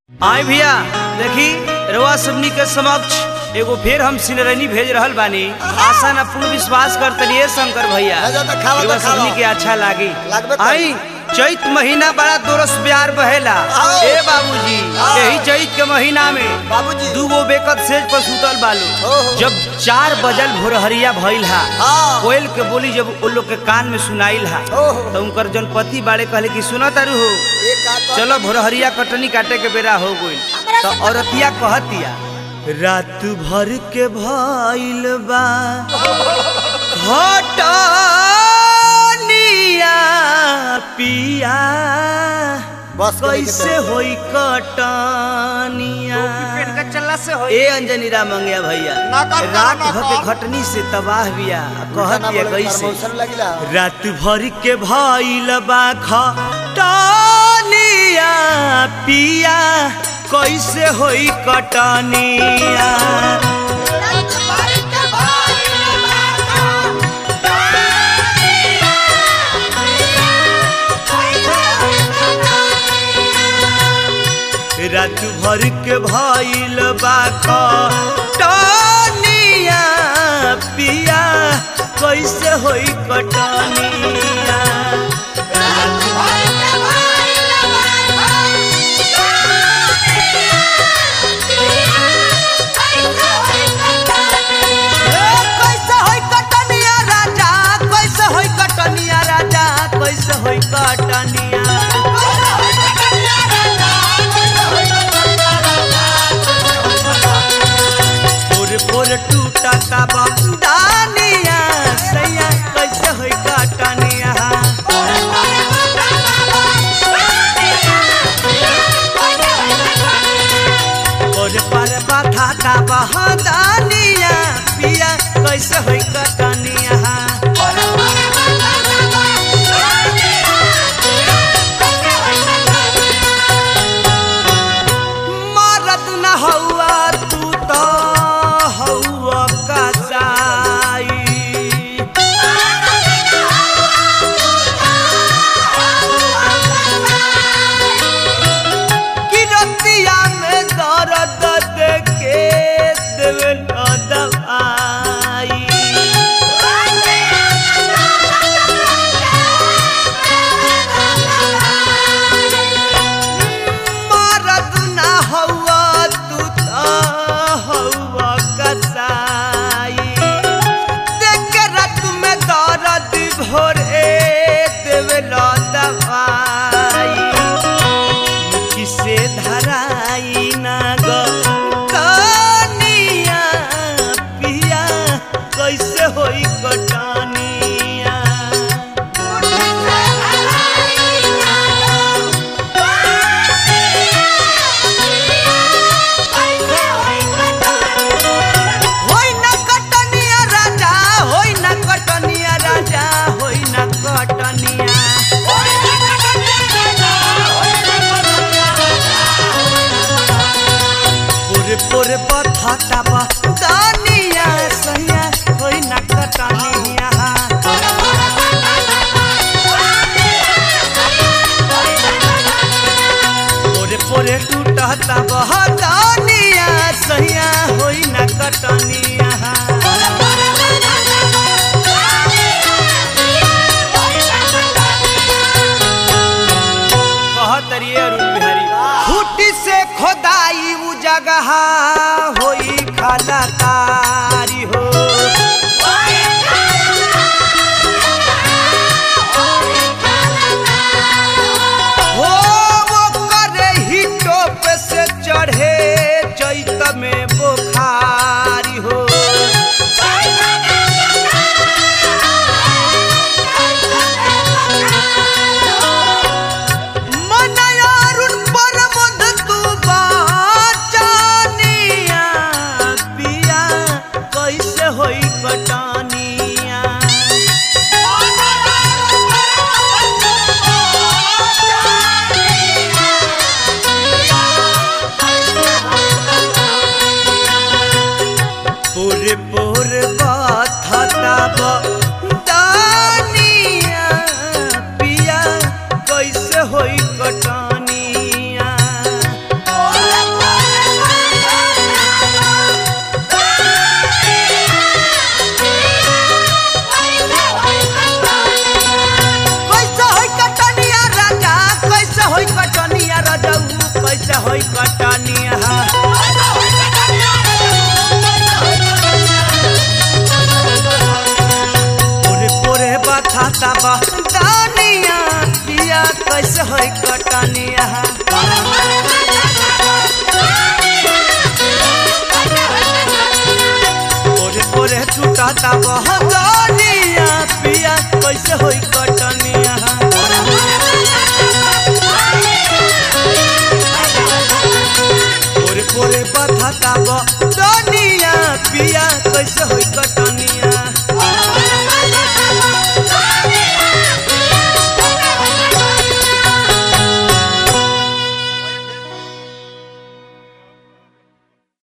आए भैया देखी रउआ सबनी के समक्ष एगो फेर हम सिनरनी भेज रहल बानी आशा न पूर्ण विश्वास करतनी ए शंकर भैया जा जा, खावा तो रउआ खावा। सबनी के अच्छा लागी लागबे करी। आई चैत महीना बड़ा दोरस प्यार बहेला आओ। ए बाबूजी आओ। यही चैत के महीना में बाबूजी दूगो बेकत सेज पर सुतल बालू ओहो। जब चार बजल भोरहरिया भइल हा हाँ। कोयल के बोली जब उन लोग के कान में सुनाइल हा ओहो। तो उनकर जन पति बाड़े कहले कि सुना तारू हो ये का कर चलो भोरहरिया कटनी काटे के बेरा हो गई तो औरतिया कहतिया रात भर के भइल बा घटनिया पिया बस करे के कैसे चाही। होई कटनिया चलला से हो ए अंजनी राम मंगिया भैया ना कर, ना रात कर, भर ना के कर। घटनी से तबाह बिया उल्टा ना कहतिया बोले, कैसे प्रमोशन लगिला रात भर के भइल बा खटनिया पिया कैसे होई कटनिया रात भर के भइल बा खटनिया पिया कैसे होई कटनिया ए, कैसे होई कटनिया राजा कैसे होई कटनिया राजा कैसे होई कटनिया पोर पोर टूटा का बंदानिया सैया कैसे होई कटनिया पोर पर बाधा का बहदानिया पिया कैसे होई कटनिया मरद न हौआ तू तो हौआ कसाई किरतिया में दर्द देके देवे न दवाई मरद न हौआ तू तो हौआ कसाई देखे रात में दर्द भोरे देवे न दवाई किसे धराई ना गो कनिया पिया कैसे होई कटनिया होई ना कटनिया राजा होई ना कटनिया राजा होई ना कटनिया पुरे पुरे पथाटा बा दानिया सहिया होई ना कटनिया पुरे पुरे टूटता बा दानिया सहिया होई ना कटनिया कहत रहिए अरुण बिहारी फूटी से खोदाई उ जगह होई खलकारी हो हो वो करे ही टोप से चढ़े चैत में बुखारी हो मनयारुण परमध तू बाचानिया पिया कैसे होई कटनिया पोरे पोरे बथाता बा दानिया पिया कैसे होई कटनिया पोरे पोरे टूटाता बा दानिया पिया कैसे होई कटनिया पोरे पोरे बथाता बा दानिया पिया कैसे होई